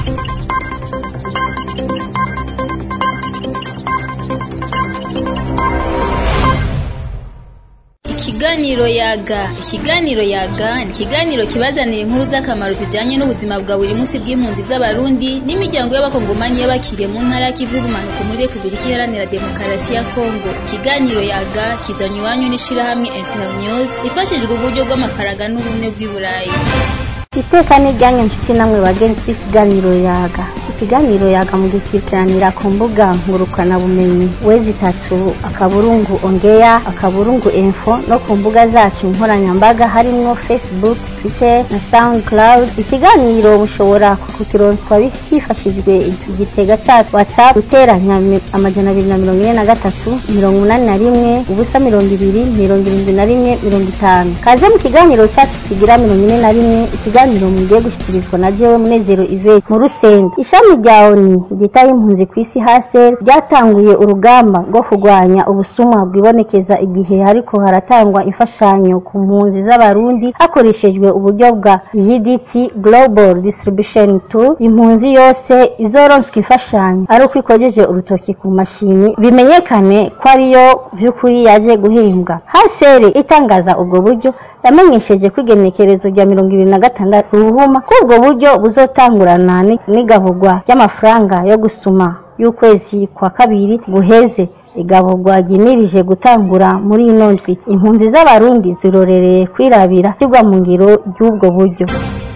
Ikiganiro yaga ikiganiro yaga ni ikiganiro kibazanira inkuru z'akamaro zijanye n'ubuzima bwa buri munsi bw'impunzi z'abarundi n'imiryango y'abakongomani y'abakiriye mu ntara ya Kivu bumanuko muri Republika Iharanira Demokarasi ya Kongo ikiganiro yaga kizanywa iwanyu n'ishirahamwe Internews ifashijwe uburyo bw'amafaranga n'ubumwe bw'i Burayi iteka n'ijyanye inshuti namwe bagenzi b'ikiganiro yaga ikiganiro yaga mu gukurikiranira ku mbuga ngurukanabumenyi wezi itatu akaburungu ongeya akaburungu info no ku mbuga zacu nkoranyambaga harimwo facebook twitter na soundcloud ikiganiro mushobora kukironswa hifashishijwe igitega cyacu whatsapp guteranya mi- amajana abiri na mirongo ine na gatatu mirongo umunani na rimwe ubusa mirongo ibiri mirongo irindwi na rimwe mirongo itanu kaze mu kiganiro cyacu kigira mirongo ine na rimwe ikiganiro mugiye gushyikirizwa na jewe munezero ivete mu rusenda ishami rya oni ryitaho impunzi ku isi hase ryatanguye urugamba rwo kurwanya ubusuma bwibonekeza igihe hariko haratangwa imfashanyo ku mpunzi z'abarundi hakoreshejwe uburyo bwa gdt global distribution tool impunzi yose izoronswa imfashanyo ari uko ikojeje urutoki ku mashini bimenyekane ko ariyo by'ukuri yaje guhimbwa hasere itangaza ubwo buryo yamenyesheje ko igenekerezo rya mirongo ibiri na gatandatu ruhuma ko ubwo buryo buzotangurana ni- n'igaburwa ry'amafaranga yo gusuma y'ukwezi kwa kabiri guheze igaburwa ryimirije gutangura muri ino ndwi impunzi z'abarundi zirorereye kwirabira ishyirwa mu ngiro ry'ubwo buryo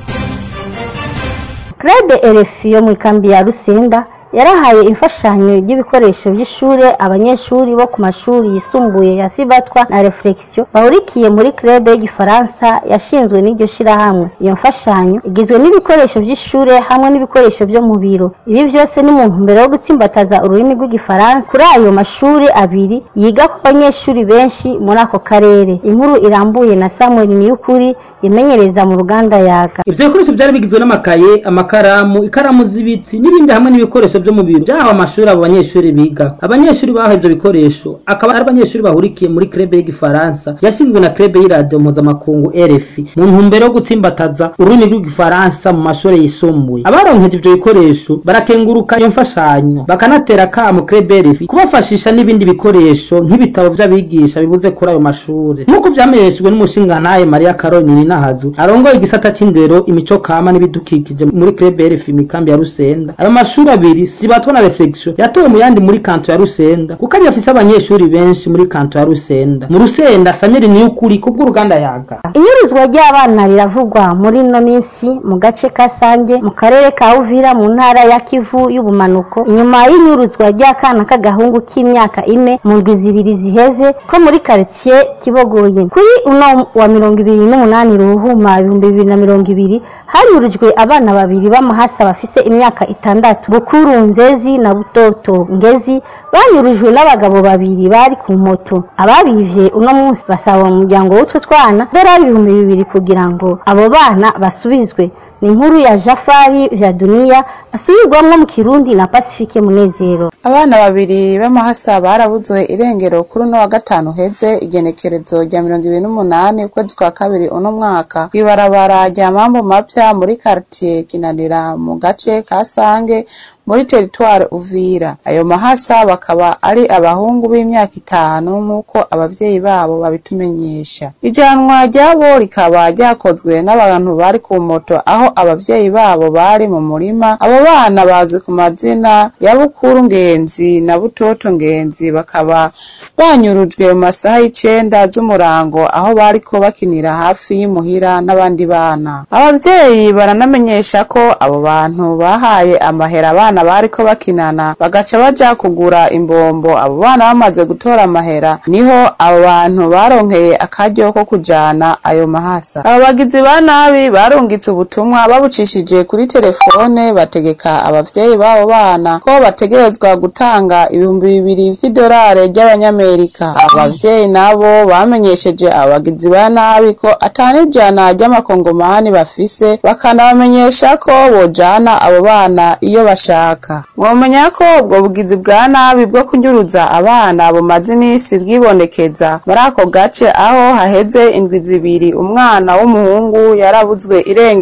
Club RFI yo mu ikambi ya Rusenda yarahaye imfashanyo y'ibikoresho by'ishure abanyeshuri bo ku mashuri yisumbuye ya Sibatwa na Reflexion bahurikiye muri club y'igifaransa yashinzwe n'iryo shirahamwe iyo mfashanyo igizwe n'ibikoresho by'ishure hamwe n'ibikoresho byo mu biro ibi byose ni mu ntumbero yo gutsimbataza ururimi rw'igifaransa kuri ayo mashuri abiri yiga ku banyeshuri benshi muri ako karere inkuru irambuye na Samuel Niyukuri imenyereza mu ruganda yaga ivyo bikoresho vyari bigizwe n'amakaye amakaramu ikaramu z'ibiti n'ibindi hamwe n'ibikoresho vyo mu biro vyahawe amashuri abo banyeshuri biga abanyeshuri bahawe ivyo bikoresho akaba ari abanyeshuri bahurikiye muri krebe y'igifaransa yashinzwe na krebe y'iradiyo mpuzamakungu rfi mu ntumbero yo gutsimbataza ururimi rw'igifaransa mu mashuri yisumbuye abaronkeje ivyo bikoresho barakenguruka iyo mfashanyo bakanatera kamo krebe rfi kubafashisha n'ibindi bikoresho nk'ibitabo vy'abigisha bibuze kuri ayo mashuri nk'uko vyamenyeshejwe n'umushingantahe mariya karoni nahazu arongoye igisata c'indero imico kama n'ibidukikije muri club RFI mikambi ya Rusenda ayo mashuri abiri sibatwa na reflexion yatowe mu yandi muri kanto ya Rusenda kuko ari afise abanyeshuri benshi muri kanto ya Rusenda mu Rusenda Samuel Niyukuri kubw'uruganda yaga inyuruzwa ry'abana riravugwa muri ino minsi mu gace ka Sange mu karere ka Uvira mu ntara ya Kivu y'ubumanuko inyuma y'inyuruzwa ry'akana k'agahungu k'imyaka ine mu ndwi zibiri ziheze ko muri quartier Kibogoye kuri uno wa mirongo ibiri n'umunani ruhuma ibihumbi bibiri na mirongo ibiri hanyurujwe abana babiri b'amahasa bafise imyaka itandatu bukuru nzezi na butoto ngezi banyurujwe n'abagabo babiri bari ku moto ababivye uno munsi basaba umuryango w'utwo twana dorari ibihumbi bibiri kugira ngo abo bana basubizwe ni inkuru ya jafari vya duniya asubirwamwo mu kirundi na pacifique munezero abana babiri b'amahasa barabuzwe irengero kuri uno wa gatanu heze igenekerezo rya mirongo ibiri n'umunani ukwezi kwa kabiri uno mwaka kw'ibarabara rya mambo mapya muri karitiye kinanira mu gace ka sange muri teritware uvira ayo mahasa bakaba ari abahungu b'imyaka itanu nk'uko abavyeyi babo babitumenyesha ijanwa ryabo rikaba ryakozwe n'abantu bari ku moto aho abavyeyi babo bari mu murima abo bana bazwi ku mazina ya bukuru ngenzi na butoto ngenzi bakaba banyurujwe mu masaha y'icenda z'umurango aho bariko bakinira hafi y'imuhira n'abandi bana abavyeyi baranamenyesha ko abo bantu bahaye amahera abana bariko bakinana bagaca baja kugura imbombo abo bana bamaze gutora amahera niho abo bantu baronkeye akaryo ko kujana ayo mahasa abo bagizi ba nabi barungitse ubutumwa babucishije kuri telefone bategeka abavyeyi b'abo bana ko bategerezwa gutanga ibihumbi bibiri vy'idolari ry'abanyamerika abavyeyi nabo bamenyesheje abagizi ba nabi ko atanijana ry'amakongomani bafise bakanabamenyesha ko bojana abo bana iyo bashaka mwomenya ko ubwo bugizi bwa nabi bwo kunyuruza abana bumaze iminsi bwibonekeza muri ako gace aho haheze indwi zibiri umwana w'umuhungu yarabuzwe irengero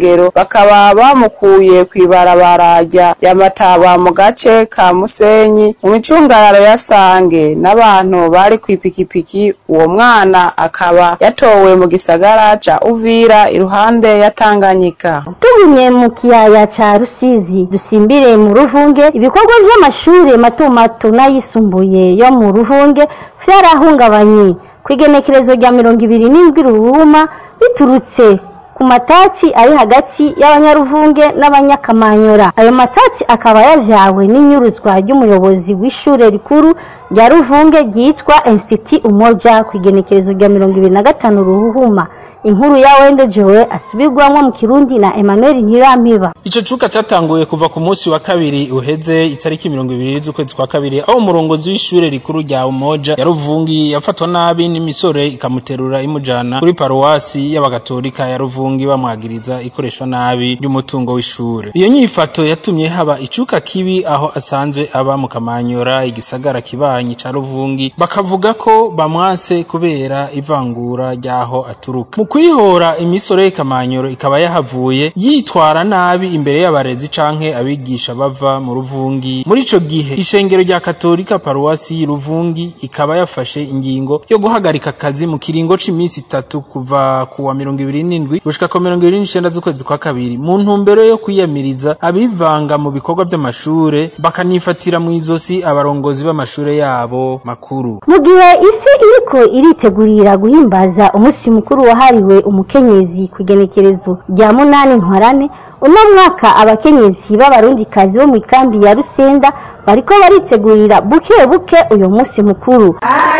bakaba bamukuye kw'ibarabara rya Mataba mu gace ka Musenyi mu micungararo ya Sange n'abantu bari kw'ipikipiki uwo mwana akaba yatowe mu gisagara ca Uvira iruhande ya Tanganyika tugumye mu kiyaya ca rusizi dusimbire mu ruhunge ibikorwa vy'amashure mato mato n'ayisumbuye yo mu ruhunge vyarahungabanye kw'igenekerezo rya mirongo ibiri n'indwi ruhuma biturutse ku matati ari hagati y'abanyaruvunge n'abanyakamanyora ayo matati akaba yavyawe n'inyuruzwa ry'umuyobozi w'ishure rikuru rya ruvunge ryitwa institut umoja kw'igenekerezo rya mirongo ibiri na gatanu ruhuma inkuru ya wende jowe asubirwamwo mu kirundi na emmanuel ntirampiba Ico cuka catanguye kuva ku munsi wa kabiri uheze itariki mirongo ibiri z'ukwezi kwa kabiri aho umurongozi w'ishure rikuru rya Umoja ya Ruvungi yafatwa nabi n'imisore ikamuterura imujana kuri paruwasi y'abagatolika ya Ruvungi bamwagiriza ikoresha nabi ry'umutungo w'ishure. Iyo nyifato yatumye haba icuka kibi aho asanzwe aba mu Kamanyora igisagara kibanyi ca Ruvungi bakavuga ko bamwase kubera ivangura ryaho aturuka. Mu kwihora imisore y'Ikamanyoro ikaba yahavuye yitwara nabi imbere y'abarezi canke abigisha bava mu Ruvungi. Muri ico gihe ishengero rya Katolika paruwasi y'Uruvungi ikaba yafashe ingingo yo guhagarika akazi mu kiringo c'imisi itatu kuva ku wa mirongo ibiri n'indwi gushika ku mirongo ibiri n'icenda z'ukwezi kwa kabiri mu ntumbero yo kwiyamiriza abivanga mu bikorwa vy'amashure bakanifatira mu izosi abarongozi b'amashure yabo makuru. mu gihe isi iriko iritegurira guhimbaza umunsi mukuru wahariwe umukenyezi ku igenekerezo rya munani ntwarane uno mwaka abakenyezi b'abarundikazi bo mu ikambi ya rusenda bariko baritegurira buke buke uyo munsi mukuru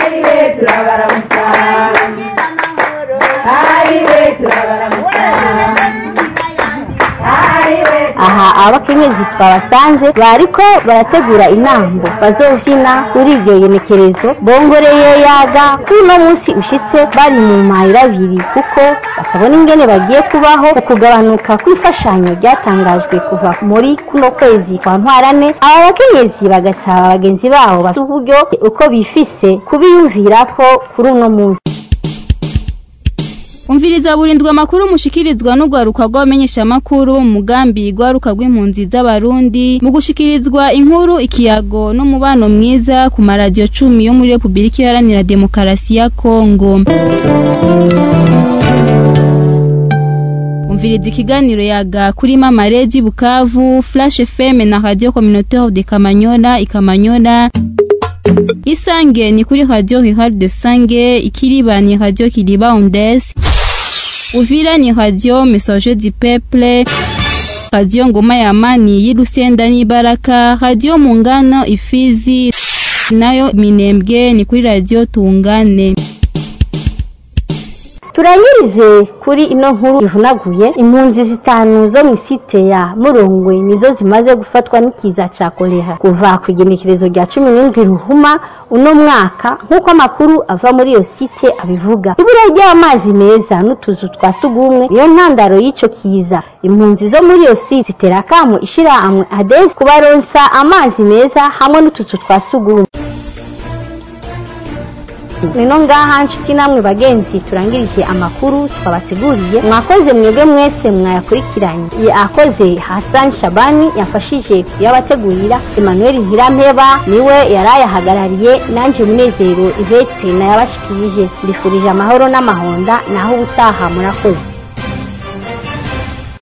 aha abakenyezi twabasanze bariko barategura intambo bazovyina kuri iryo genekerezo bongoreye yaga kuri uno munsi ushitse bari mu mayira abiri kuko batabona ingene bagiye kubaho ku kugabanuka kw'imfashanyo ryatangajwe kuva muri kuno kwezi kwa ntwarane aba bakenyezi bagasaba bagenzi babo bafite uburyo uko bifise kubiyumvirako kuri uno munsi umviriza burindwa amakuru mushikirizwa n'urwaruka rw'abamenyeshamakuru mu mugambi rwaruka rw'impunzi z'abarundi mu gushikirizwa inkuru ikiyago n'umubano mwiza ku maradiyo cumi yo muri repubulika iharanira demokarasi ya kongo umviriza ikiganiro yaga kuri mama redi bukavu flash fm na radio communautaire de kamanyola ikamanyola isange ni kuri radio rurale de sange ikiriba ni radio kiriba ondes uvira ni radio message du peuple radio ngoma ya amani y'irusenda n'ibaraka radio mungano ifizi nayo minembwe ni kuri radio tungane turangirize kuri ino nkuru ivunaguye impunzi zitanu zo mu isite ya murongwe nizo zimaze gufatwa n'ikiza cya kolera kuva ku igenekerezo rya cumi n'indwi ruhuma uno mwaka nk'uko amakuru ava muri iyo site abivuga ibura ry'amazi meza n'utuzu twa sugumwe niyo ntandaro y'icyo kiza impunzi zo muri iyo site zitera akamu ishirahamwe adesi kubaronsa amazi meza hamwe n'utuzu twa sugumwe nino ngaha nshuti namwe bagenzi turangirije amakuru twabateguriye mwakoze mwebwe mwese mwayakurikiranye yakoze Hassan Shabani yafashije kuyabategurira Emmanuel Ntirampeba niwe yarayahagarariye nanje munezero Ivete nayabashikirije mbifurije amahoro n'amahonda naho ubutaha murakoze